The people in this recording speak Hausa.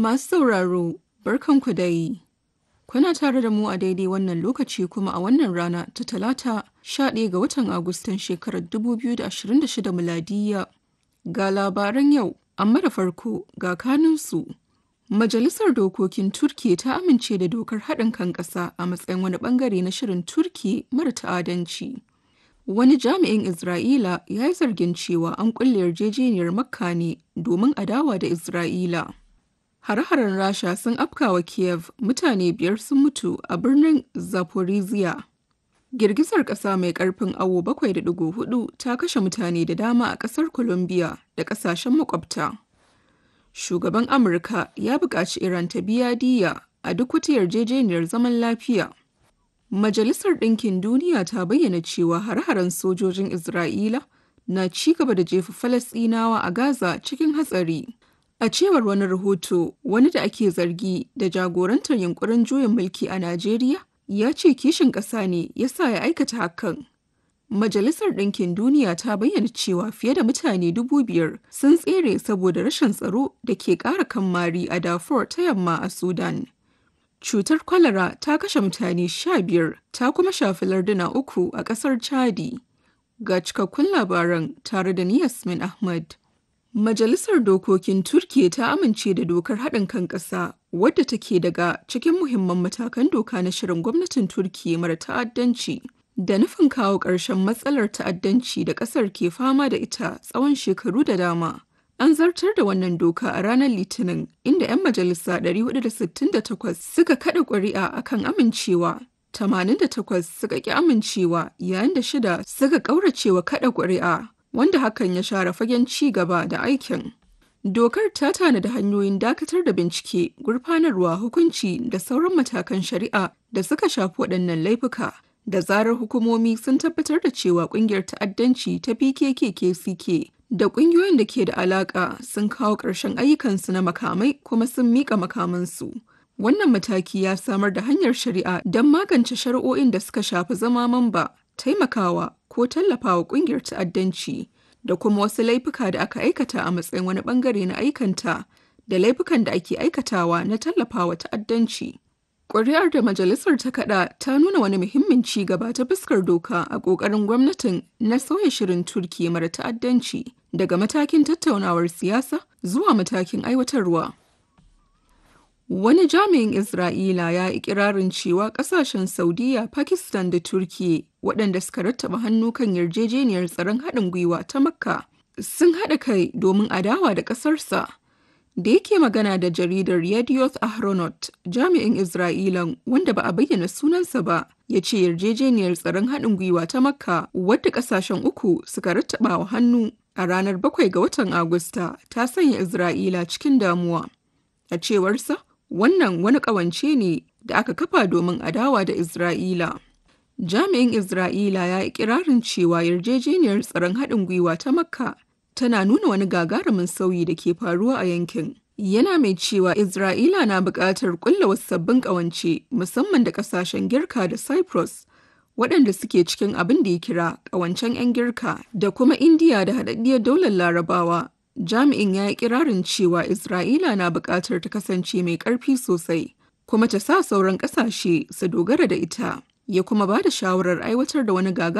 Masu sauraro, barkanku dai. Kuna tare da mu a daidai wannan lokaci kuma a wannan rana ta talata 11 ga watan Agustan shekarar 2026 miladiya. Ga labaran yau, amma da farko ga kanunsu. Majalisar Dokokin Turki ta amince da dokar haɗin kan ƙasa a matsayin wani ɓangare na shirin Turki mara ta'adanci. Wani jami'in Isra'ila ya yi zargin cewa an ƙulle yarjejeniyar Makka ne domin adawa da Isra'ila. Hare-haren Rasha sun afkawa Kiev mutane biyar sun mutu a birnin Zaporizhia. Girgizar ƙasa mai ƙarfin awo 7.4 ta kashe mutane da dama a ƙasar Colombia da ƙasashen makwabta. Shugaban Amurka ya buƙaci Iran ta biya diyya a duk wata yarjejeniyar zaman lafiya. Majalisar Ɗinkin Duniya ta bayyana cewa hare-haren sojojin Isra'ila na ci gaba da jefa Falasɗinawa a Gaza cikin hatsari. A cewar wani rahoto, wani da ake zargi da jagorantar yunkurin juyin mulki a Najeriya ya ce kishin ƙasa ne ya sa ya aikata hakan. Majalisar Ɗinkin Duniya ta bayyana cewa fiye da mutane dubu biyar sun tsere saboda rashin tsaro da ke ƙara kammari a Darfur ta yamma a Sudan. Cutar kwalara ta kashe mutane sha biyar ta kuma shafi larduna uku a ƙasar Chadi. Ga cikakkun labaran tare da ni Yasmin Ahmad. Majalisar Dokokin Turkiya ta amince da dokar haɗin kan ƙasa wadda take daga cikin muhimman matakan doka na shirin gwamnatin Turkiya mara ta'addanci da nufin kawo ƙarshen matsalar ta'addanci da ƙasar ke fama da ita tsawon shekaru da dama. An zartar da wannan doka a ranar Litinin inda 'yan majalisa 468 suka kaɗa ƙuri'a akan amincewa 88 suka ƙi amincewa yayin da shida suka ƙauracewa kaɗa ƙuri'a. wanda hakan ya share fagen ci gaba da aikin. Dokar ta tanada hanyoyin dakatar da bincike, gurfanarwa, hukunci da sauran matakan shari'a da suka shafi waɗannan laifuka. Da zarar hukumomi sun tabbatar da cewa ƙungiyar ta'addanci ta PKK-KCK da ƙungiyoyin da ke da alaƙa sun kawo ƙarshen ayyukansu na makamai kuma sun miƙa makamansu. Wannan mataki ya samar da hanyar shari'a don magance shari'o'in da suka shafi zama mamba, taimakawa ko tallafawa kungiyar ta'addanci da kuma wasu laifuka da aka aikata a matsayin wani bangare na aikanta da laifukan da ake aikatawa na tallafawa ta'addanci. Ƙuri'ar da majalisar ta kaɗa ta nuna wani muhimmin ci gaba ta fuskar doka a ƙoƙarin gwamnatin na sauya shirin Turki mara ta'addanci daga matakin tattaunawar siyasa zuwa matakin aiwatarwa. Wani jami'in Isra'ila ya yi ikirarin cewa kasashen Saudiya, Pakistan da Turkiyya waɗanda suka rattaba hannu kan yarjejeniyar tsaron haɗin gwiwa ta Makka sun haɗa kai domin adawa da ƙasarsa. Da yake magana da jaridar Yedioth Ahronot, jami'in Isra'ilan wanda ba a bayyana sunansa ba, ya ce yarjejeniyar tsaron haɗin gwiwa ta Makka wadda ƙasashen uku suka rattaba wa hannu a ranar 7 ga watan Agusta ta sanya Isra'ila cikin damuwa. A cewarsa, Wannan wani ƙawance ne da aka kafa domin adawa da Isra'ila. Jami'in Isra'ila ya yi kirarin cewa yarjejeniyar tsaron haɗin gwiwa ta Makka tana nuna wani gagarumin sauyi da ke faruwa a yankin. Yana mai cewa Isra'ila na buƙatar ƙulla wasu sabbin ƙawance musamman da ƙasashen Girka da Cyprus waɗanda suke cikin abin da ya kira ƙawancen 'yan Girka da kuma Indiya da haɗaɗɗiyar daular Larabawa jami'in ya yi kirarin cewa Isra'ila na buƙatar ta kasance mai ƙarfi sosai, kuma ta sa sauran ƙasashe su dogara da ita, ya kuma ba da shawarar aiwatar da wani gaga